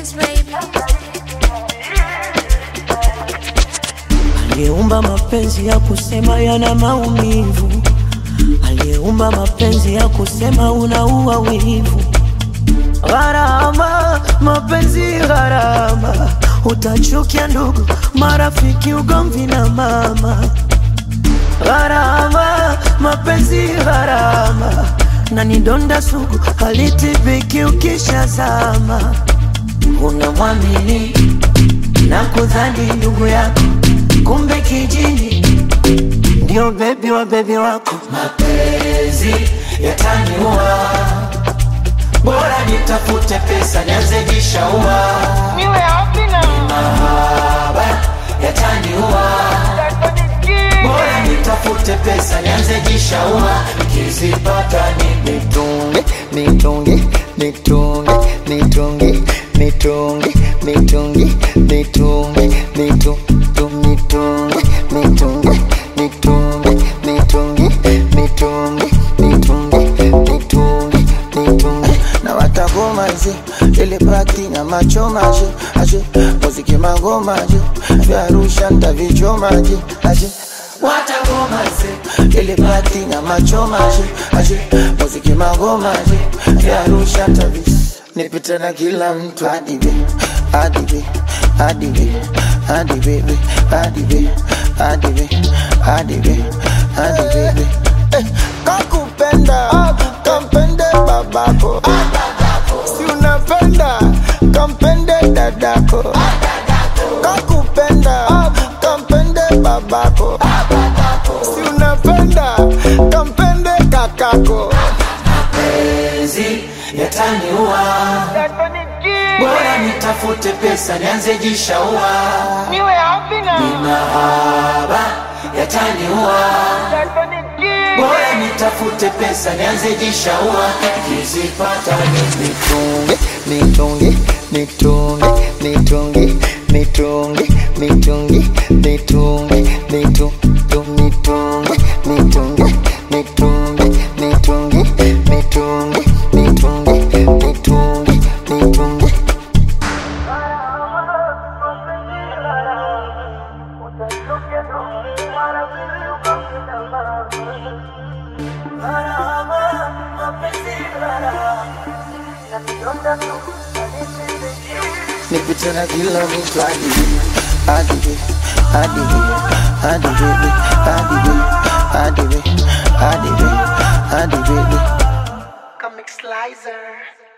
Remix baby. Aliyeumba mapenzi ya kusema yana maumivu, aliyeumba mapenzi ya kusema unaua wivu. Gharama, mapenzi gharama, utachukia ndugu, marafiki, ugomvi na mama. Gharama, mapenzi gharama, na ni donda sugu, halitibiki ukishazama. Unamwamini na kudhani ndugu yako, kumbe kijini ndio bebi wa bebi wako. Mapenzi yataniua, bora nitafute pesa nianze jishaua. Niwe wapi na Mahaba yataniua, bora nitafute pesa nianze jishaua. Nikizipata nimetunge nitunge nitunge nitunge nitunge nitunge nitunge nitunge nitunge nitunge nitunge nitunge nitunge nitunge nitunge nitunge na watagomaje ile pati na machomaje aje muziki magomaje vya Arusha ntavichomaje aje watagomaze ile pati na machomaje aje muziki magomaje vya Arusha ntavis nipite na kila mtu hadi be hadi be hadi be hadi bebe hadi be hadi be hadi be hadi bebe eh, kakupenda kampende babako si unapenda kampende dadako kakupenda kampende babako si unapenda kampende kakako mapenzi yataniua, bora nitafute pesa nianze jishaua. Niwe wapi na Mahaba yataniua, bora nitafute pesa nianze jishaua. Nikizipata nimetunge nitunge nitunge nitunge nitunge nitunge nitunge nitunge nitunge nitunge nitunge nitunge nitunge nitunge nitunge nitunge nipite na kila mtu hadi hadi hadi hadi baby hadi baby hadi baby hadi baby hadi baby Comic Slicer